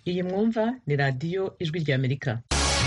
iyi mwumva ni radiyo ijwi ry'amerika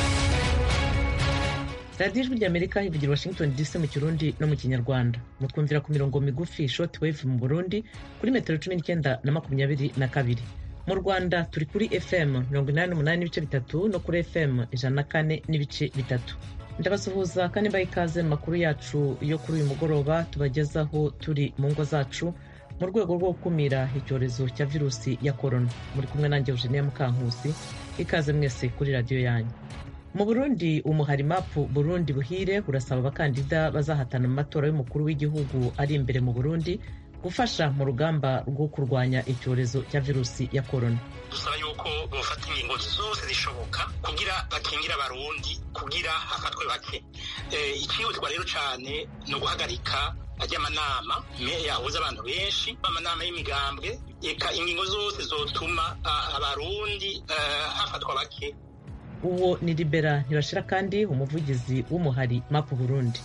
radiyo ijwi ry'amerika ivugira washington dc mu kirundi no mu kinyarwanda mutwumvira ku mirongo migufi short wave mu burundi kuri metero cumi n'icyenda na makumyabiri na kabiri mu rwanda turi kuri fm mirongo inani n'umunani n'ibice bitatu no kuri fm ijana na kane n'ibice bitatu ndabasuhuza kandi mbaha ikaze mu makuru yacu yo kuri uyu mugoroba tubagezaho turi mu ngo zacu mu rwego rwo gukumira icyorezo cya virusi ya korona muri kumwe nanjye eugenia mukankusi ikaze mwese kuri radiyo yanyu mu burundi umuhari mapu burundi buhire urasaba abakandida bazahatana mu matora y'umukuru w'igihugu ari imbere mu burundi gufasha mu rugamba rwo kurwanya icyorezo cya virusi ya korona dusaba yuko bofata ingingo zose zishoboka kugira bakingire abarundi kugira hafatwe bake ikihutirwa rero cyane ni uguhagarika ajyamanama yahuza abantu benshi amanama y'imigambwe eka ingingo zose zotuma abarundi hafatwa bake uwo ni libera ntibashira kandi umuvugizi w'umuhari mapu burundi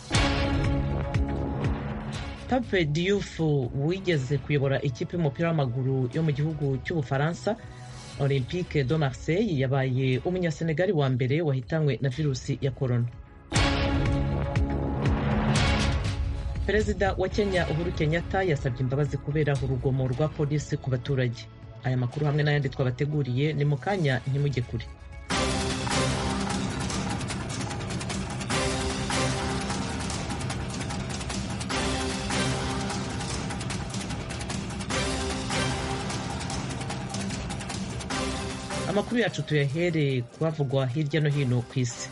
pape diyufu wigeze kuyobora ikipe y'umupira w'amaguru yo mu gihugu cy'ubufaransa olympique de marseille yabaye umunyasenegali wa mbere wahitanywe na virusi ya korona perezida wa kenya uhuru kenyatta yasabye imbabazi kubera urugomo rwa polisi ku baturage aya makuru hamwe n'ayandi twabateguriye ni mu kanya ntimujye kure amakuru yacu tuyahere kubavugwa hirya no hino ku isi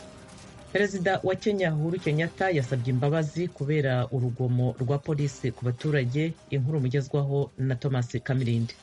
perezida wa kenya uhuru kenyatta yasabye imbabazi kubera urugomo rwa polisi ku baturage inkuru mugezwaho na thomas kamirindi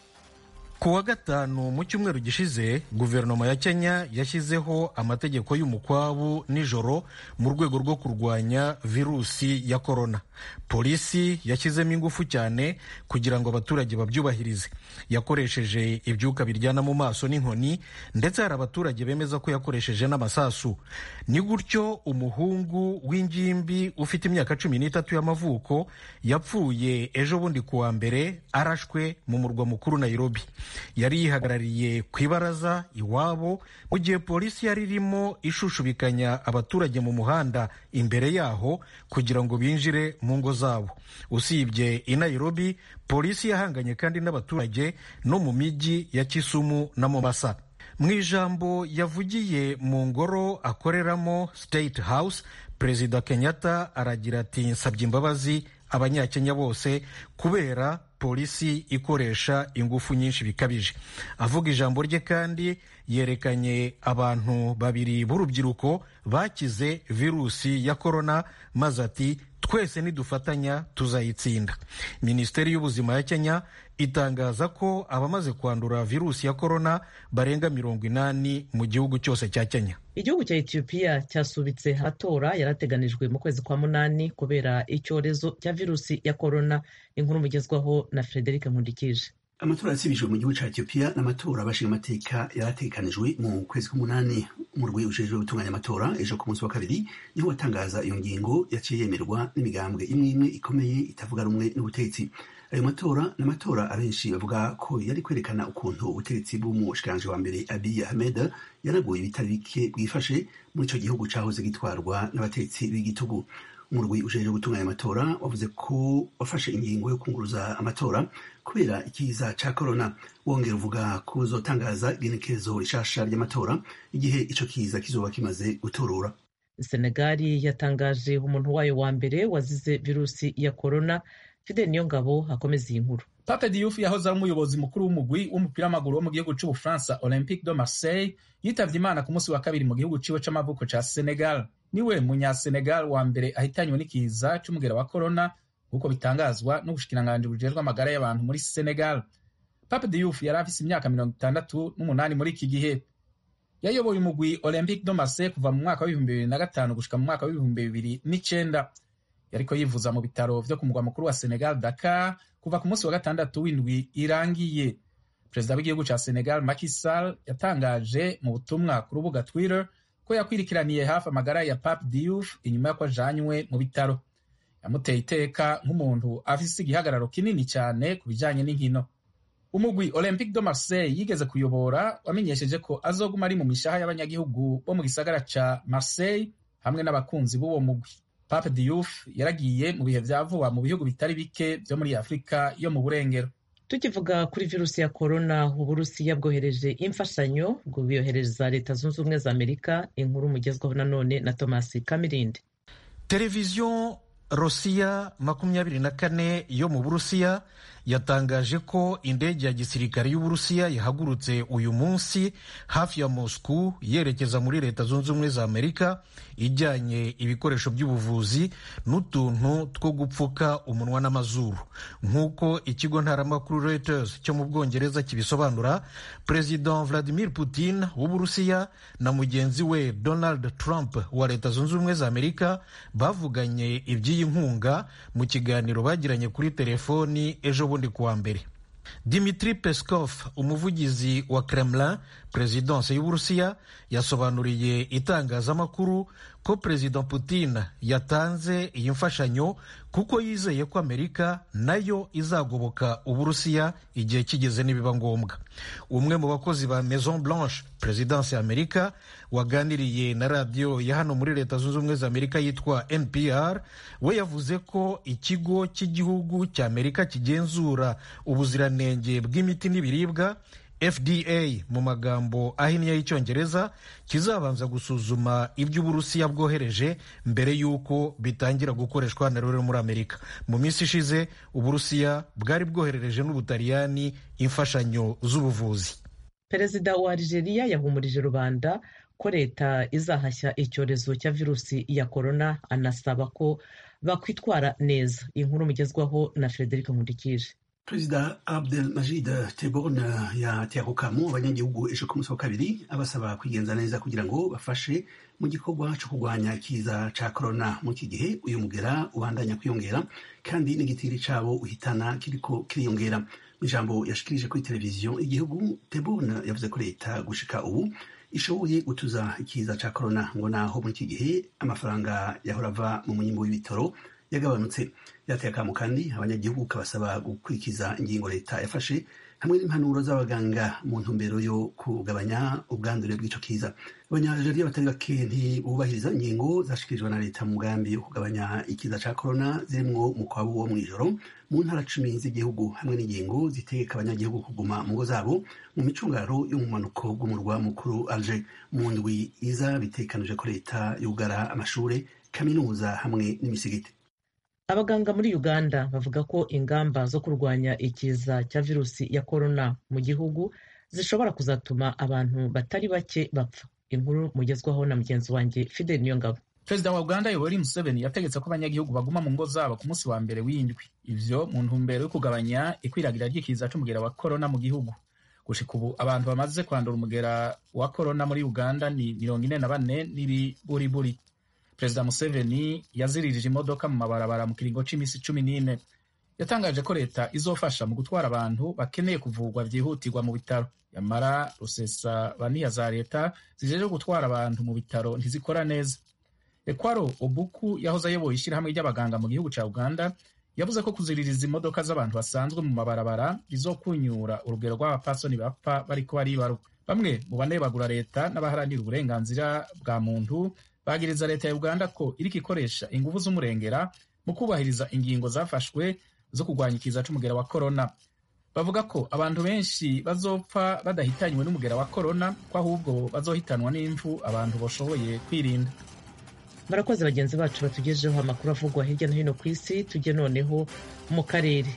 ku wa gatanu mu cyumweru gishize guverinoma ya kenya yashyizeho amategeko y'umukwabu nijoro mu rwego rwo kurwanya virusi ya korona polisi yashyizemo ingufu cyane kugira ngo abaturage babyubahirize yakoresheje ibyuka biryana mu maso n'inkoni ndetse hari abaturage bemeza ko yakoresheje n'amasasu ni gutyo umuhungu w'ingimbi ufite imyaka cumi n'itatu y'amavuko yapfuye ejo bundi ku wa mbere arashwe mu murwa mukuru nairobi yari yihagarariye ku ibaraza iwabo mu gihe polisi yari irimo ishushubikanya abaturage mu muhanda imbere yaho kugira ngo binjire mu ngo zabo usibye i nairobi polisi yahanganye kandi n'abaturage no mu mijyi ya kisumu na mombasa mu ijambo yavugiye mu ngoro akoreramo state house perezida kenyatta aragira ati nsabye imbabazi abanyakenya bose kubera polisi ikoresha ingufu nyinshi bikabije avuga ijambo rye kandi yerekanye abantu babiri b'urubyiruko bakize virusi ya korona maze ati twese nidufatanya tuzayitsinda minisiteri y'ubuzima ya kenya itangaza ko abamaze kwandura virusi ya korona barenga mirongo inani mu gihugu cyose cya kenya igihugu cya etiyopiya cyasubitse amatora yarateganijwe mu kwezi kwa munani kubera icyorezo cya virusi ya korona inkuru mugezwaho na frederic nkundikije amatora yasibijwe mu gihugu cya etiyopiya n'amatora abashinga amateka yaratekanijwe mu kwezi k'umunani umurwi ujejwe gutunganya amatora ejo ku munsi wa kabiri niho watangaza iyo ngingo yaciye yemerwa n'imigambwe imwe imwe ikomeye itavuga rumwe n'ubutegetsi ayo matora ni amatora abenshi bavuga ko yari kwerekana ukuntu ubutegetsi bw'umushikiranganji wa mbere abiy ahmed yaraguye ibitari bike bwifashe muri icyo gihugu cyahoze gitwarwa n'abategetsi b'igitugu umurwi ujejwe gutunganya amatora wavuze ko wafashe ingingo yo kunguruza amatora kubera ikiza ca korona wongera uvuga ko uzotangaza igenekerezo rishasha ry'amatora igihe ico kiza kizoba kimaze guturura senegali yatangaje umuntu wayo wa mbere wazize virusi ya korona fidel niyongabo akomeza iyi nkuru pape diouf yahoze ari umuyobozi mukuru w'umugwi w'umupira w'amaguru wo mu gihugu c'ubufaransa olympique de marseille yitavye imana ku munsi wa kabiri mu gihugu ciwe c'amavuko ca senegal niwe munyasenegal wa mbere ahitanywe n'ikiza c'umugera wa korona nk'uko bitangazwa n'ubushikiranganji bujejwe amagara y'abantu muri senegal pape diouf yari afise imyaka mirongo itandatu n'umunani muri iki gihe yayoboye umugwi olympique de marseille kuva mu mwaka w'ibihumbi bibiri na gatanu gushika mu mwaka w'ibihumbi bibiri n'icenda yariko yivuza mu bitaro vyo ku mugwa mukuru wa senegal dakar kuva ku munsi wa gatandatu w'indwi irangiye perezida w'igihugu ca senegal Macky Sall yatangaje mu butumwa ku rubuga twitter ko yakwirikiraniye hafi amagara ya Pape Diouf inyuma y'uko ajanywe mu bitaro yamuteye iteka nk'umuntu afise igihagararo kinini cyane ku bijanye n'inkino umugwi olympique de marseille yigeze kuyobora wamenyesheje ko azoguma ari mu mishaha y'abanyagihugu bo mu gisagara ca marseille hamwe n'abakunzi b'uwo mugwi pape diouf yaragiye mu bihe vya vuba mu bihugu bitari bike vyo muri afurika yo mu burengero tukivuga kuri virusi ya korona uburusiya bwohereje imfashanyo bwoyohereza leta zunze ubumwe za amerika inkuru mugezwaho nanone na thomas kamirindi televiziyo rosiya makumyabiri na kane yo mu burusiya yatangaje ko indege ya gisirikare y'uburusiya yahagurutse uyu munsi hafi ya moscou yerekeza muri leta zunze ubumwe za amerika ijyanye ibikoresho by'ubuvuzi n'utuntu two gupfuka umunwa n'amazuru nk'uko ikigo ntaramakuru reuters cyo mu bwongereza kibisobanura perezida vladimir putin w'uburusiya na mugenzi we donald trump wa leta zunze ubumwe za amerika bavuganye iby'iyi nkunga mu kiganiro bagiranye kuri telefoni ejo bundi kuwa mbere dimitri peskov umuvugizi wa kremlin perezidanse y'uburusiya yasobanuriye itangazamakuru ko perezida putin yatanze iyi mfashanyo kuko yizeye ko amerika nayo izagoboka uburusiya igihe kigeze nibiba ngombwa umwe mu bakozi ba maison blanche perezidanse ya amerika waganiriye na radiyo ya hano muri leta zunze ubumwe za amerika yitwa npr we yavuze ko ikigo cy'igihugu cya amerika kigenzura ubuziranenge bw'imiti n'ibiribwa fda mu magambo ahinnye y'icyongereza kizabanza gusuzuma ibyo uburusiya bwohereje mbere y'uko bitangira gukoreshwa na rero muri amerika mu minsi ishize uburusiya bwari bwoherereje n'ubutaliyani imfashanyo z'ubuvuzi perezida wa algeria yahumurije rubanda ko leta izahashya icyorezo cya virusi ya korona anasaba ko bakwitwara neza inkuru mugezwaho na frederic nkundikije perezida abdelmajid tebboune yateye ako kamo abanyagihugu ejo ku munsi wa kabiri abasaba kwigenza neza kugira ngo bafashe mu gikorwa cyo kurwanya ikiza ca korona muri iki gihe uyu mugera ubandanya kwiyongera kandi n'igitiri cabo uhitana kiriko kiriyongera mu ijambo yashikirije kuri televiziyo igihugu tebboune yavuze ko leta gushika ubu ishoboye gutuza ikiza ca korona ngo naho muri iki gihe amafaranga yahora ava mu munyimbo w'ibitaro yagabanutse yateye akamo kandi abanyagihugu kabasaba gukurikiza ingingo leta yafashe hamwe n'impanuro z'abaganga mu ntumbero yo kugabanya ubwandure bw'ico kiza abanyajaria batari bake ntibubahiriza ingingo zashikirijwe na leta mu mugambi wo kugabanya ikiza ca korona zirimwo mukwabu wo mw'ijoro mu ntara cumi z'igihugu hamwe n'ingingo zitegeka abanyagihugu kuguma mu ngo zabo mu micungaro yo mu manuko bw'umurwa mukuru alger mu ndwi iza bitekanije ko leta yugara amashure kaminuza hamwe n'imisigiti abaganga muri uganda bavuga ko ingamba zo kurwanya ikiza cya virusi ya korona mu gihugu zishobora kuzatuma abantu batari bake bapfa inkuru mugezwaho na mugenzi wanjye fidel niyongabo perezida wa uganda yoweri museveni yategetse ko abanyagihugu baguma mu ngo zabo ku munsi wa mbere w'indwi ivyo mu ntumbero yo kugabanya ikwiragira ry'ikiza c'umugera wa korona mu gihugu gushika ubu abantu bamaze kwandura umugera wa korona muri uganda ni mirongo ine na bane n'ibiburiburi perezida museveni yaziririje imodoka mu mabarabara mu kiringo c'imisi cumi n'ine yatangaje ko leta izofasha mu gutwara abantu bakeneye kuvurwa vyihutirwa mu bitaro yamara rusesa baniya za leta zijeje gutwara abantu mu bitaro ntizikora neza ekwaro obuku yahoze ayoboye ishyirahamwe ry'abaganga mu gihugu ca uganda yavuze ko kuziririza imodoka z'abantu basanzwe mu mabarabara bizokunyura urugero rw'abapasoni bapfa bariko baribaruka bamwe mu banebagura leta n'abaharanira uburenganzira bwa muntu bagiriza leta ya uganda ko iriko ikoresha inguvu z'umurengera mu kubahiriza ingingo zafashwe zo kurwanya ikiza c'umugera wa korona bavuga ko abantu benshi bazopfa badahitanywe n'umugera wa korona ko ahubwo bazohitanwa n'imvu abantu bashoboye kwirinda barakoze bagenzi bacu batugejeho amakuru avugwa hirya no hino ku isi tujye noneho mu karere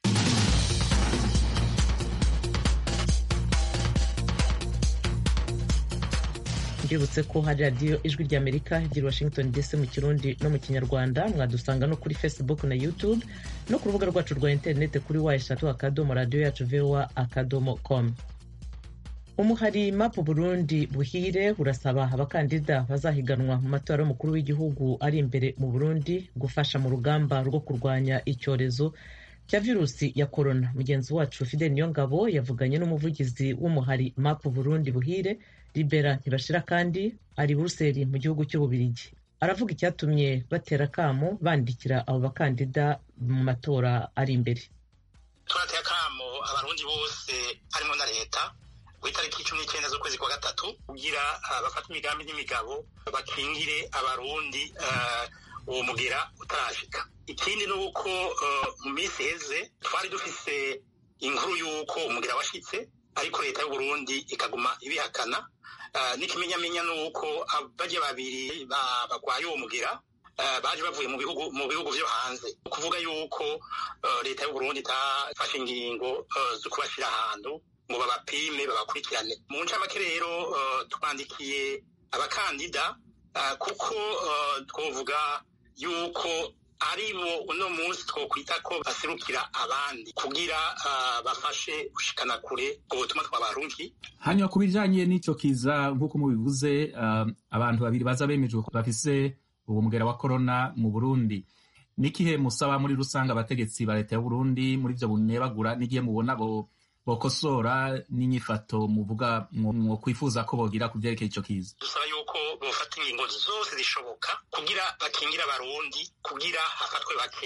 mbibutse ko hari radiyo ijwi ry'amerika igira washington dc mu kirundi no mu kinyarwanda mwadusanga no kuri facebook na youtube no ku rubuga rwacu rwa interineti kuri wa eshatu akadomo radiyo yacu voa akadomo com umuhari mapu burundi buhire urasaba abakandida bazahiganwa mu matora y'umukuru w'igihugu ari imbere mu burundi gufasha mu rugamba rwo kurwanya icyorezo cya virusi ya korona mugenzi wacu fidel niyongabo yavuganye n'umuvugizi w'umuhari mapu burundi buhire libera ntibashira kandi ari buruseli mu gihugu cy'ububirigi aravuga icyatumye batera akamo bandikira abo bakandida mu matora ari imbere turateye akamo akamo abarundi bose harimo na leta ku itariki cumi n'icyenda z'ukwezi kwa gatatu kugira bafate imigambi n'imigabo bakingire abarundi uwo mugera utarashika ikindi ni uko mu minsi iheze twari dufise inkuru y'uko umugera washitse ariko leta y'uburundi ikaguma ibihakana n'ikimenyamenya ni uko bajya babiri barwaye uwo mugera baje bavuye mu bihugu mu bihugu vyo hanze kuvuga yuko leta y'uburundi itafashe ingingo zo kubashira ahantu ngo babapime babakurikirane mu ncamake rero twandikiye abakandida kuko twovuga yuko ari bo uno munsi twokwita ko baserukira abandi kugira bafashe gushikana kure ubwo butumwa twabarungi hanyuma ku bijanye n'ico kiza nk'uko mubivuze abantu babiri baza bemejwe bafise uwo mugera wa korona mu burundi n'ikihe musaba muri rusange abategetsi ba leta y'uburundi muri ivyo bunebagura n'igihe mubona bo bokosora n'inyifato muvuga mwo kwifuza ko bogira ku vyerekeye ico kiza dusaba yuko bofata ingingo zose zishoboka kugira bakingire abarundi kugira hafatwe bake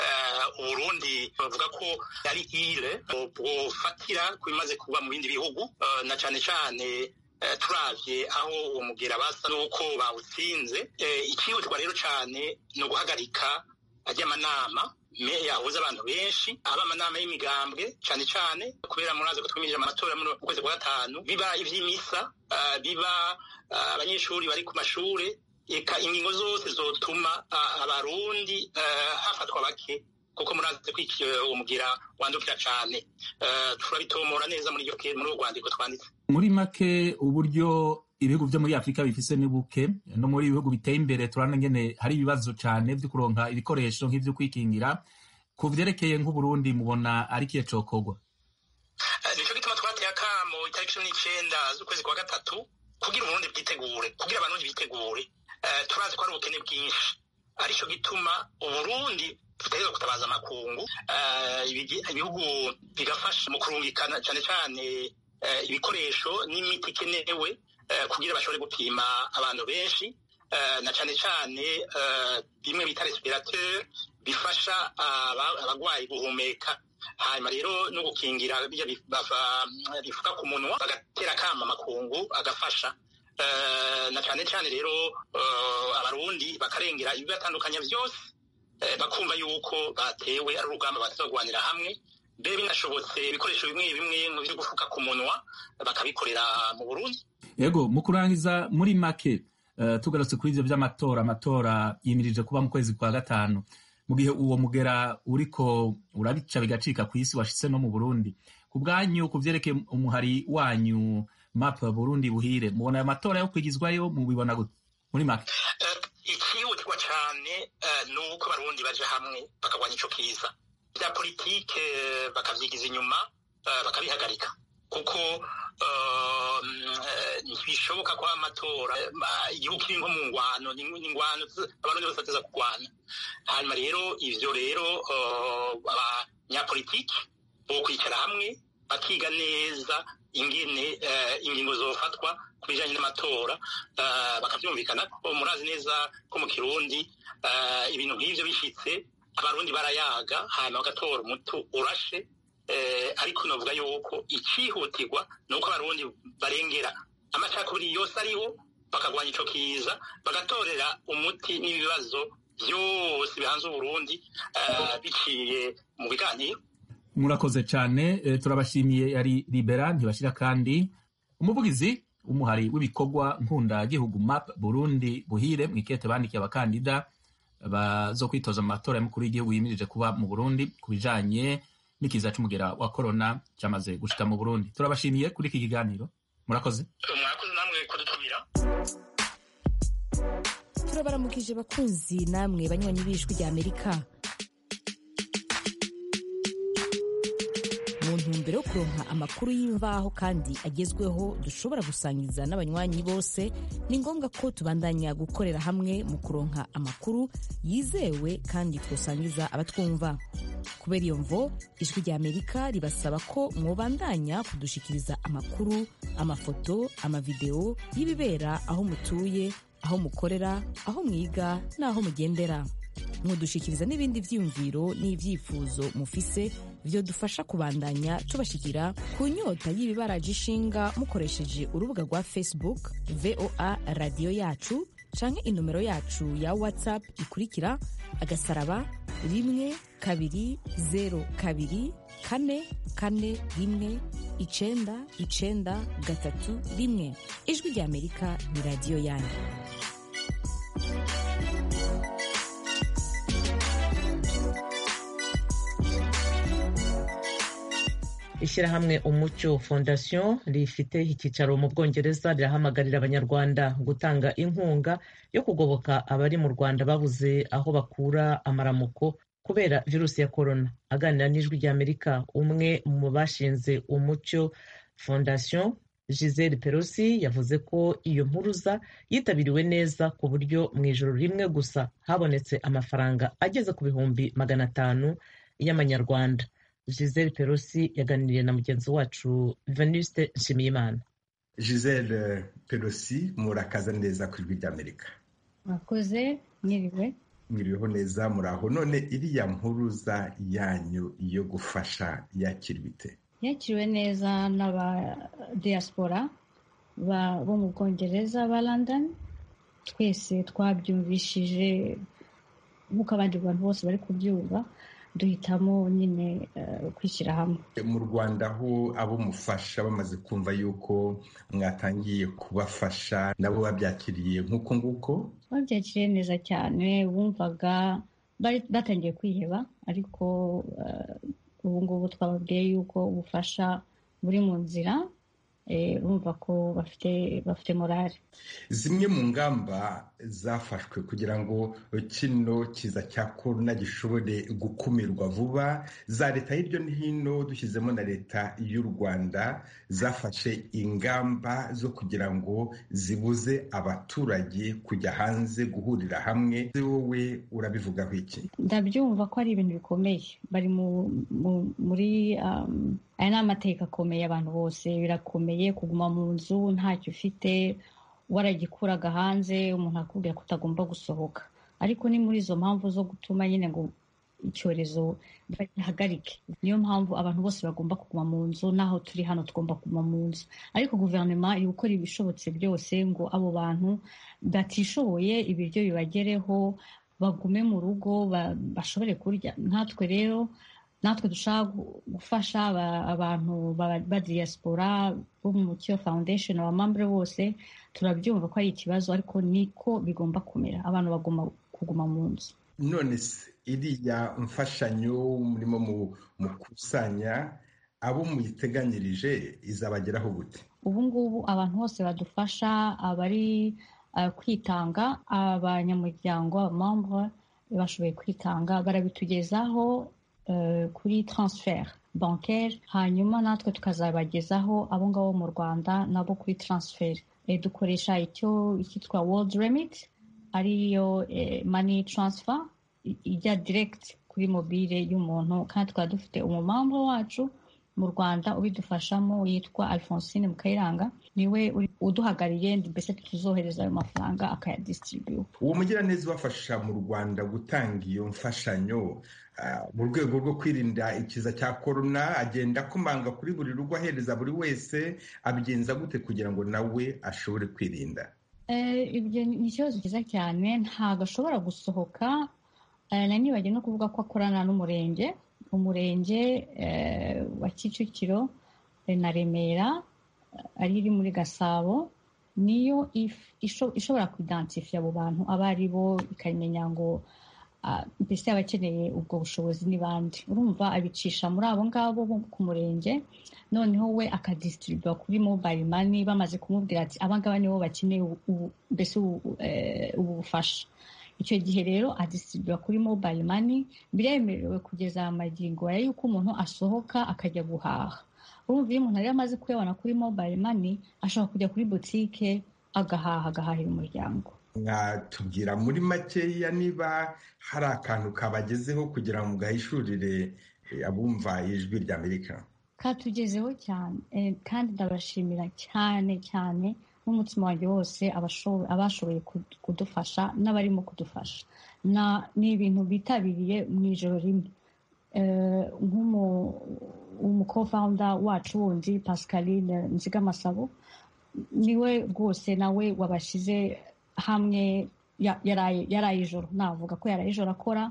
uburundi bavuga ko ari ile bwofatira ku bimaze kuba mu bindi bihugu na cane cane turavye aho uwo mugera basa n'uko bawutsinze ikihutirwa rero cane ni uguhagarika ajyamanama yahuza abantu benshi aba amanama y'imigambwe cane cane kubera murazi ko twimirije amatora mu kwezi kwa gatanu biba ivy'imisa biba abanyeshuri bari ku mashure eka ingingo zose zotuma abarundi hafatwa bake kuko murazi ko uwo mugira wandukira cane turabitomora neza muri muri urwo rwandiko twanditse muri make uburyo ibihugu vyo muri afurika bifise ni buke no muri ibihugu biteye imbere turabona ngene hari ibibazo cane vyo kuronka ibikoresho nk'ivyo kwikingira ku vyerekeye nk'uburundi mubona ari kiye cokorwa nico gituma twateye akamo itariki cumi n'icenda z'ukwezi kwa gatatu kugira uburundi bwitegure kugira abarundi bitegure turazi ko hari ubukene bwinshi arico gituma uburundi tutegerezwa gutabaza amakungu ibihugu bigafasha mu kurungikana cane cane ibikoresho n'imiti ikenewe kugira bashobore gupima abantu benshi na cane cane bimwe bita respirateur bifasha abagwayi guhumeka hanyuma rero no gukingira bifuka ku munwa bagatera akama amakungu agafasha na cane cane rero abarundi bakarengera ibibatandukanya vyose bakumva yuko batewe ari urugamba batazogwanira hamwe mbe binashobotse ibikoresho bimwe bimwe biri gufuka ku munwa bakabikorera mu burundi yego mu kurangiza muri make uh, tugarutse kuri ivyo vy'amatora amatora yimirije kuba mu kwezi kwa gatanu mu gihe uwo mugera uriko urabica bigacika ku isi washitse no mu burundi ku bwanyu ku vyerekeye umuhari wanyu map burundi buhire mubona ayo matora yo kwigizwayo mubibona gute muri make ikihutirwa cane ni uko abarundi baja hamwe bakagwanya ico kiza vya politike bakavyigiza inyuma bakabihagarika kuko ntibishoboka ko amatora igihugu kiri nko mu ngwano ni ingwano abarundi bose bateza kurwana hanyuma rero ivyo rero abanyapolitiki bo kwicara hamwe bakiga neza ingene ingingo zofatwa ku bijanye n'amatora bakavyumvikana ko murazi neza ko mu kirundi ibintu nk'ivyo bishitse abarundi barayaga hanyuma bagatora umutu urashe ariko novuga yuko icihutirwa ni uko abarundi barengera amacakubiri yose ariho bakagwanya ico kiza bagatorera umuti n'ibibazo vyose bihanze uburundi biciye mu biganiro murakoze cane turabashimiye yari libera ntibashira kandi umuvugizi w'umuhari w'ibikorwa nkunda-gihugu map burundi buhire mwikete bandikiye abakandida bazo kwitoza mu matora y'umukuru w'igihugu yimirije kuba mu burundi ku bijanye n'ikiza c'umugera wa korona cyamaze gushika mu burundi turabashimiye kuri iki kiganiro murakoze murakoze namwe kudutumira turabaramukije bakunzi namwe banywanyi b'ijwi rya amerika mu ntumbero yo kuronka amakuru y'imvaho kandi agezweho dushobora gusangiza n'abanywanyi bose ni ngombwa ko tubandanya gukorera hamwe mu kuronka amakuru yizewe kandi twosangiza abatwumva kubera iyo mvo ijwi rya amerika ribasaba ko mwobandanya kudushikiriza amakuru amafoto amavideo y'ibibera aho mutuye aho mukorera aho mwiga n'aho mugendera mudushikiriza n'ibindi vyiyumviro n'ivyifuzo mufise vyodufasha kubandanya tubashikira ku nyota y'ibibaraje ishinga mukoresheje urubuga rwa facebook voa radiyo yacu canke inomero yacu ya whatsapp ikurikira agasaraba rimwe kabiri zero kabiri kane kane rimwe icenda icenda gatatu rimwe ijwi rya amerika ni radiyo yanyu ishyirahamwe umucyo fondation rifite icyicaro mu bwongereza rirahamagarira abanyarwanda gutanga inkunga yo kugoboka abari mu rwanda babuze aho bakura amaramuko kubera virusi ya korona aganira n'ijwi rya amerika umwe mu bashinze umucyo fondation giselle perosi yavuze ko iyo mpuruza yitabiriwe neza ku buryo mu ijoro rimwe gusa habonetse amafaranga ageze ku bihumbi magana atanu y'amanyarwanda giselle perosi yaganiriye na mugenzi wacu venuste nshimiyimana giselle perosi murakaza neza ku ijwi ry'amerika mwakoze mwiriwe mwiriweho neza muraho none iriya mpuruza yanyu yo gufasha yakirwa ite yakiriwe neza n'abadiyasipora bo mu bwongereza ba london twese twabyumvishije nk'uko abandi bantu bose bari kubyumva duhitamo nyine kwishyira hamwe mu rwanda aho abo mufasha bamaze kumva yuko mwatangiye kubafasha nabo babyakiriye nk'uko nguko babyakiriye neza cyane bumvaga batangiye kwiheba ariko ubu ngubu twababwiye yuko ubufasha buri mu nzira bumva ko bafite bafite morale zimwe mu ngamba zafashwe kugira ngo kino kiza cya korona gishobore gukumirwa vuba za leta hirya no hino dushyizemo na leta y'u rwanda zafashe ingamba zo kugira ngo zibuze abaturage kujya hanze guhurira hamwe wowe urabivugaho iki ndabyumva ko ari ibintu bikomeye bari muri aya ni amateka akomeye abantu bose birakomeye kuguma mu nzu ntacyo ufite waragikuraga hanze umuntu akubwira ko utagomba gusohoka ariko ni muri izo mpamvu zo gutuma nyine ngo icyorezo bagihagarike niyo mpamvu abantu bose bagomba kuguma mu nzu n'aho turi hano tugomba kuguma mu nzu ariko guverinoma iri gukora ibishobotse byose ngo abo bantu batishoboye ibiryo bibagereho bagume mu rugo bashobore kurya natwe rero natwe dushaka gufasha abantu ba diyasipora bo mu mucyo foundation abamambure bose turabyumva ko ari ikibazo ariko niko bigomba kumera abantu bagomba kuguma mu nzu none se iriya mfashanyo murimo mukusanya abo muyiteganyirije izabageraho gute ubu ngubu abantu bose badufasha abari kwitanga abanyamuryango abamambure bashoboye kwitanga barabitugezaho kuri transfer bancaire hanyuma natwe tukazabagezaho abo ngabo mu rwanda nabo kuri transfer dukoresha icyo cyitwa world remit ariyo money transfer ijya direct kuri mobile y'umuntu kandi tukaba dufite umumambo wacu mu rwanda ubidufashamo yitwa alphonsine mukayiranga niwe uduhagariye mbese tuzohereza ayo mafaranga akayadisitiribiwa uwo mugiraneza ubafasha mu rwanda gutanga iyo mfashanyo mu rwego rwo kwirinda ikiza cya korona agenda akomanga kuri buri rugo ahereza buri wese abigenza gute kugira ngo nawe ashobore kwirinda ibyo ni ikibazo cyiza cyane ntabwo ashobora gusohoka na nibagiwe no kuvuga ko akorana n'umurenge umurenge wa kicukiro na remera ari iri muri gasabo niyo ishobora kuidantifiya abo bantu abo ari bo ikamenya ngo mbese abakeneye ubwo bushobozi ni bande urumva abicisha muri abo ngabo bo ku murenge noneho we akadisitiribiwa kuri mobile mani bamaze kumubwira ati abangaba nibo bakeneye mbese ubu bufasha icyo gihe rero adisitiribiwa kuri mobile mani biremerewe kugeza amagingo ya yuko umuntu asohoka akajya guhaha urumva iyo umuntu rero amaze kuyabona kuri mobile mani ashobora kujya kuri butike agahaha agahahira umuryango mwatubwira muri makeya niba hari akantu kabagezeho kugira ngo mugahishurire abumva ijwi ry'amerika katugezeho cyane kandi ndabashimira cyane cyane n'umutima wanjye wose abashoboye kudufasha n'abarimo kudufasha ni ibintu bitabiriye mu ijoro rimwe nk'umukofawunda wacu wundi pascaline nzigamasabo niwe rwose nawe wabashyize hamwe yaraye ijoro navuga ko yaraye ijoro akora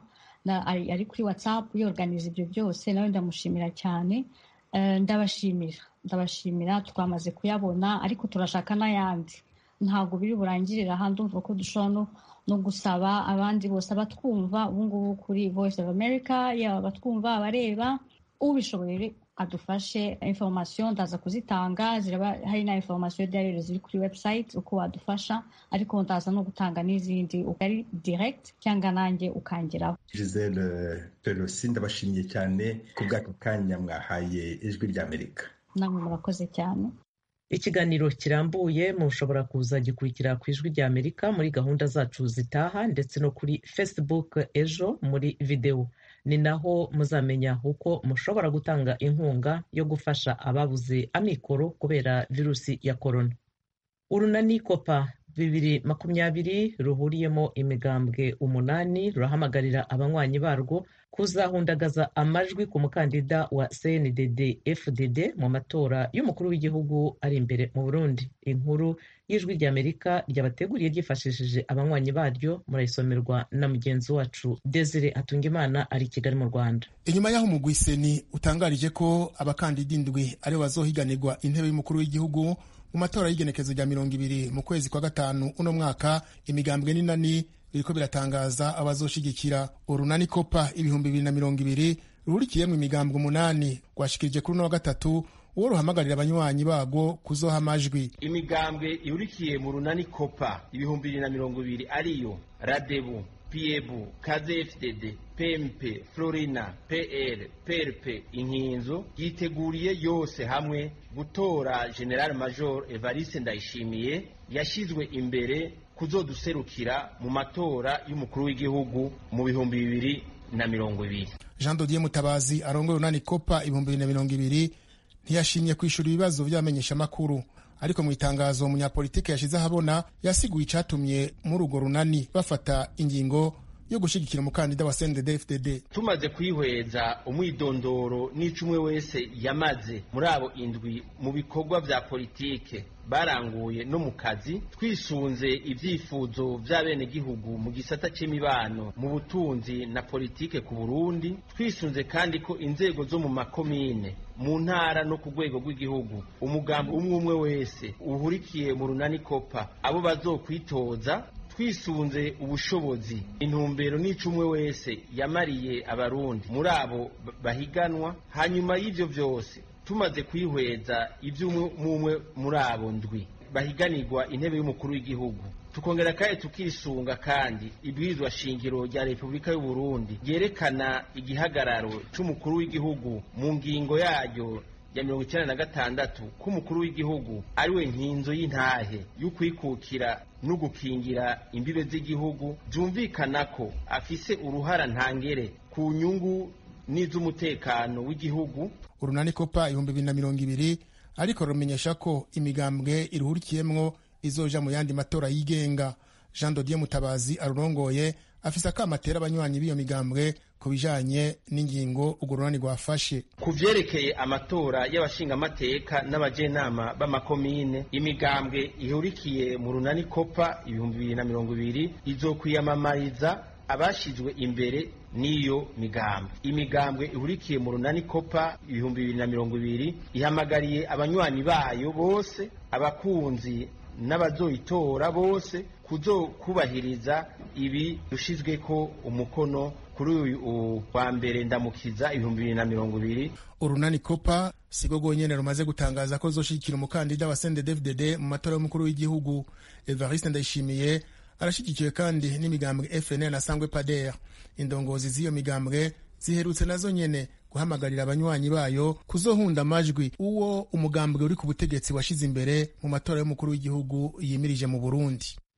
ari kuri watsapu yorganiza ibyo byose nawe ndamushimira cyane ndabashimira ndabashimira twamaze kuyabona ariko turashaka n'ayandi ntabwo biri burangirire aha ndumva ko dushobora no gusaba abandi bose abatwumva ubungubu kuri voice of america yaba abatwumva abareba ubishoboye adufashe information ndaza kuzitanga ziraba hari na information derere ziri kuri website uko wadufasha ariko ndaza no gutanga n'izindi ukari direct cyangwa nanjye ukangeraho gisele pelosi ndabashimiye cyane ku bw'aka kanya mwahaye ijwi ry'amerika namwe murakoze cyane ikiganiro kirambuye mushobora kuza gikurikira ku ijwi rya amerika muri gahunda zacu zitaha ndetse no kuri facebook ejo muri videwo ni naho muzamenya uko mushobora gutanga inkunga yo gufasha ababuze amikoro kubera virusi ya korona urunani kopa bibiri makumyabiri ruhuriyemo imigambwe umunani rurahamagarira abanywanyi barwo kuzahundagaza amajwi ku mukandida wa cndd fdd mu matora y'umukuru w'igihugu ari imbere mu burundi inkuru y'ijwi ry'amerika ryabateguriye ryifashishije abanywanyi baryo murayisomerwa na mugenzi wacu desire atungimana ari i kigali mu rwanda inyuma y'aho umugwiseni utangarije ko abakandida indwi aribo bazohiganirwa intebe y'umukuru w'igihugu mu matora y'igenekezo rya mirongo ibiri mu kwezi kwa gatanu uno mwaka imigambwe n'inani biriko biratangaza abazoshigikira urunani kopa ibihumbi bibiri na mirongo ibiri ruhurikiyemwo imigambwe umunani rwashikirije kuri uno wa gatatu uwo ruhamagarira abanywanyi barwo kuzoha amajwi imigambwe ihurikiye mu runani kopa ibihumbi bibiri na mirongo ibiri ariyo radebu piebu kzfdd pmp florina pl prp inkinzo yiteguriye yose hamwe gutora general major evariste ndayishimiye yashyizwe imbere kuzoduserukira mu matora y'umukuru w'igihugu mu bihumbi bibiri na mirongo ibiri jean dodier mutabazi arongoye urunani kopa ibihumbi bibiri na mirongo ibiri ntiyashimye kwishura ibibazo by'abamenyeshamakuru ariko mu itangazo umunyapolitike yashyize ahabona yasiguye icyatumye muri urwo runani bafata ingingo yo gushyigikira umukandida wa CNDD FDD tumaze kwihweza umwidondoro n'icumwe wese yamaze muri abo indwi mu bikorwa vya politike baranguye no mu kazi twisunze ibyifuzo by'abenegihugu mu gisata c'imibano mu butunzi na politike ku Burundi twisunze kandi ko inzego zo mu makomine mu ntara no ku rwego rw'igihugu umugambi umwe umwe wese uhurikiye mu runani kopa abo bazokwitoza twisunze ubushobozi intumbero n'icumwe wese yamariye abarundi muri abo bahiganwa hanyuma y'ivyo vyose tumaze kwihweza ivy'umwe muri abo ndwi bahiganirwa intebe y'umukuru w'igihugu tukongera kandi tukisunga kandi ibwirizwa shingiro rya repubulika y'u Burundi ryerekana igihagararo c'umukuru w'igihugu mu ngingo yaryo ya mirongo icyenda na gatandatu ko umukuru w'igihugu ariwe nkinzo y'intahe y'ukwikukira no gukingira imbibe z'igihugu byumvikana ko afise uruhara ntangere ku nyungu n'iz'umutekano w'igihugu urunani kopa ibihumbi bibiri na mirongo ibiri ariko rumenyesha ko imigambwe iruhurikiyemwo izoja mu yandi matora yigenga jean dodier mutabazi arurongoye afise akama atera abanywanyi b'iyo migambwe ku bijanye n'ingingo urwo runani rwafashe ku vyerekeye amatora y'abashingamateka n'abajenama b'amakomine imigambwe ihurikiye mu runani kopa ibihumbi bibiri na mirongo ibiri izokwiyamamariza abashizwe imbere n'iyo migambwe imigambwe ihurikiye mu runani kopa ibihumbi bibiri na mirongo ibiri ihamagariye abanywanyi bayo bose abakunzi n'abazoyitora bose kuzokubahiriza ibi dushizweko umukono kuri uyu wa mbere ndamukiza ibihumbi bibiri na mirongo ibiri urunani kopa sigo rwonyene rumaze gutangaza ko zoshigikira umukandida wa CNDD-FDD mu matora y'umukuru w'igihugu Evariste Ndayishimiye arashigikiwe kandi n'imigambwe FNL na Sangwe Pader indongozi z'iyo migambwe ziherutse nazo nyene guhamagarira abanywanyi bayo kuzohunda amajwi uwo umugambwe uri ku butegetsi washize imbere mu matora y'umukuru w'igihugu yimirije mu Burundi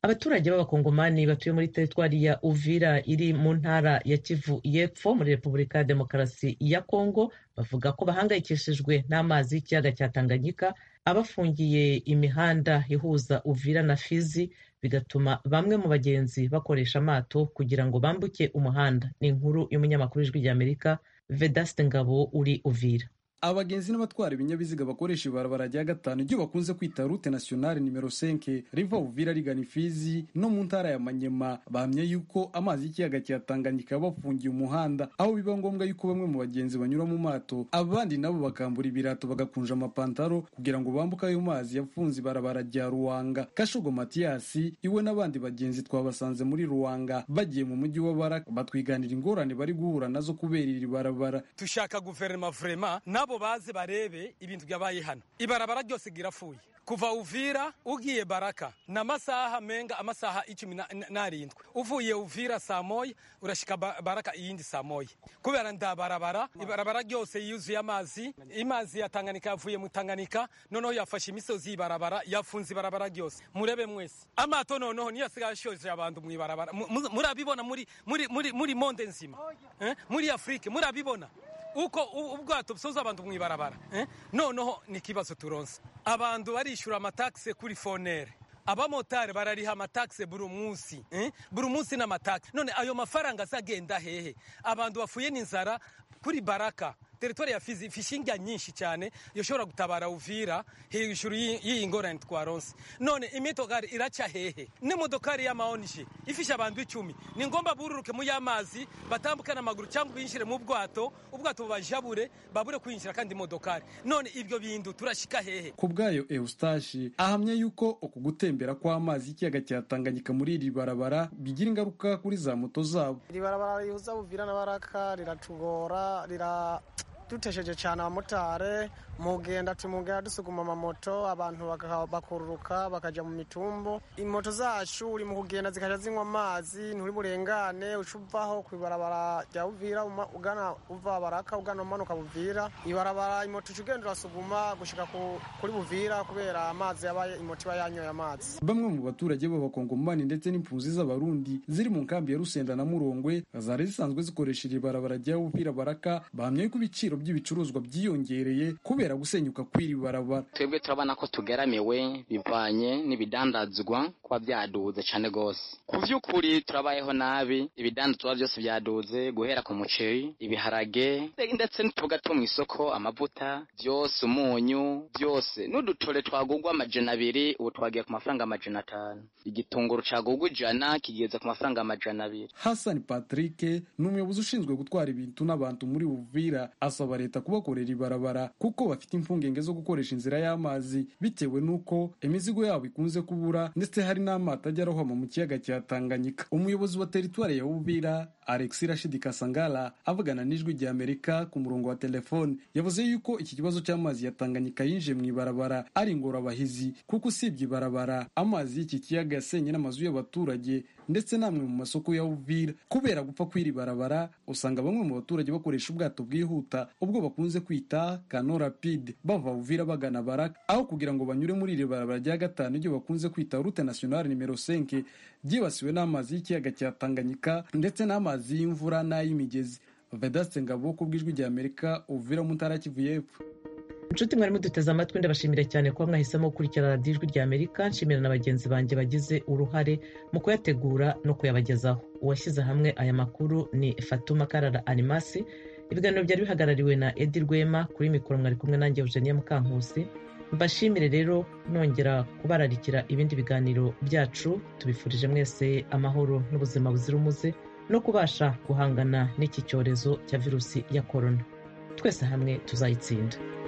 abaturage b'abakongomani batuye muri teritwari ya uvira iri mu ntara ya kivu y'epfo muri repubulika ya demokarasi ya kongo bavuga ko bahangayikishijwe n'amazi y'ikiyaga cya tanganyika abafungiye imihanda ihuza uvira na fizi bigatuma bamwe mu bagenzi bakoresha amato kugira ngo bambuke umuhanda ni inkuru y'umunyamakuru w'ijwi ry'amerika vedaste ngabo uri uvira abagenzi n'abatwara ibinyabiziga bakoresha ibarabara rya gatanu iryo bakunze kwita rute nationale nimero 5 riva uvira rigana ifizi no mu ntara ya manyema bahamya yuko amazi y'ikiyaga cya tanganyika bafungiye umuhanda aho biba ngombwa yuko bamwe mu bagenzi banyura mu mato abandi nabo bakambura ibirato bagakunja amapantaro kugira ngo bambuke ayo mazi yafunze ibarabara rya ruwanga kashogo matiyasi iwe n'abandi bagenzi twabasanze muri ruwanga bagiye mu mujyi wa baraka batwiganira ingorane bari guhura nazo kubera iri barabara tushaka guverinoma vrema nabo baze barebe ibintu byabaye hano ibarabara ryose girapfuye kuva uvira ugiye baraka ni amasaha menga amasaha icumi n'arindwi uvuye uvira saa moya urashika baraka iyindi saa moya kubera nda barabara ibarabara ryose yuzuye amazi imazi ya tanganyika yavuye mu tanganyika noneho yafashe imisozi y'ibarabara yafunze ibarabara ryose murebe mwese amato noneho niyo asigaye ashoje abantu mu ibarabara murabibona muri muri muri muri monde nzima eh? muri afurike murabibona uko ubwato busoza abantu mu ibarabara noneho ni ikibazo turonse abantu barishyura amatakisi kuri fonere abamotari barariha amatakisi buri munsi buri munsi n'amatakisi none ayo mafaranga azagenda hehe abantu bafuye n'inzara kuri baraka teritwari ya fizi ifishinga nyinshi cyane yoshobora gutabara uvira hejuru y'iyi ngorane twaronse none imitokari iraca hehe n'imodokari y'amaonije ifisha abantu icumi ni ngombwa bururuke mu y'amazi batambuke n'amaguru cyangwa binjire mu bwato ubwato bubajabure babure kwinjira kandi imodokari none ibyo bintu turashika hehe ku bwayo eustashi ahamya yuko uku gutembera kw'amazi y'ikiyaga cya tanganyika muri iri barabara bigira ingaruka kuri za moto zabo iri barabara rihuza buvira na baraka riratugora rira dutesheje cyane abamotari mugenda tumugenda dusuguma amamoto abantu bakururuka bakajya mu mitumbu imoto zacu uri mu kugenda zikajya zinywa amazi nturi burengane uca uvaho ku ibarabara rya buvira ugana uva baraka ugana umanuka buvira ibarabara imoto uca ugenda urasuguma gushyika kuri buvira kubera amazi yabaye imoto iba yanyoye amazi bamwe mu baturage b'abakongomani ndetse n'impunzi z'abarundi ziri mu nkambi ya rusenda na murongwe zari zisanzwe zikoresha iri barabara rya buvira baraka bahamya yuko ibiciro by'ibicuruzwa byiyongereye kubera gusenyuka kw'iri barabara twebwe turabona ko tugeramiwe bivanye n'ibidandazwa kuba byaduze cyane rwose ku by'ukuri turabayeho nabi ibidandazwa byose byaduze guhera ku muceri ibiharage ndetse n'utuboga two mu isoko amavuta byose umunyu byose n'udutore twagugwa amajana abiri ubu twagiye ku mafaranga amajana atanu igitunguru cagugwa ijana kigeze ku mafaranga amajana abiri hasani patrick ni umuyobozi ushinzwe gutwara ibintu n'abantu muri buvira asaba leta kubakorera ibarabara kuko bafite impungenge zo gukoresha inzira y'amazi bitewe n'uko imizigo yabo ikunze kubura ndetse hari n'amato ajya arohama mu kiyaga cya tanganyika umuyobozi wa teritwari ya uvira alex rashidi kasangala avugana n'ijwi rya amerika ku murongo wa telefone yavuze yuko iki kibazo cy'amazi ya tanganyika yinjiye mu ibarabara ari ingorabahizi kuko usibye ibarabara amazi y'iki kiyaga yasenye n'amazu y'abaturage ndetse n'amwe mu masoko ya uvira kubera gupfa kw'iri barabara usanga bamwe mu baturage bakoresha ubwato bwihuta ubwo bakunze kwita kano rapide bava uvira bagana baraka aho kugira ngo banyure muri iri barabara rya gatanu iryo bakunze kwita rute nationale nimero 5 ryibasiwe n'amazi y'ikiyaga cya tanganyika ndetse n'amazi y'imvura n'ay'imigezi vedaste ngabo ku bw'ijwi rya amerika uvira mu ntara kivu y'epfo inshuti mwari muduteze amatwi ndabashimira cyane kuba mwahisemo gukurikira radiyo ijwi rya amerika nshimira na bagenzi banjye bagize uruhare mu kuyategura no kuyabagezaho uwashyize hamwe aya makuru ni fatuma karara animasi ibiganiro byari bihagarariwe na edi rwema kuri mikoro mwari kumwe nanjye eugenia mukankusi mbashimire rero nongera kubararikira ibindi biganiro byacu tubifurije mwese amahoro n'ubuzima buzira umuze no kubasha guhangana n'iki cyorezo cya virusi ya korona twese hamwe tuzayitsinda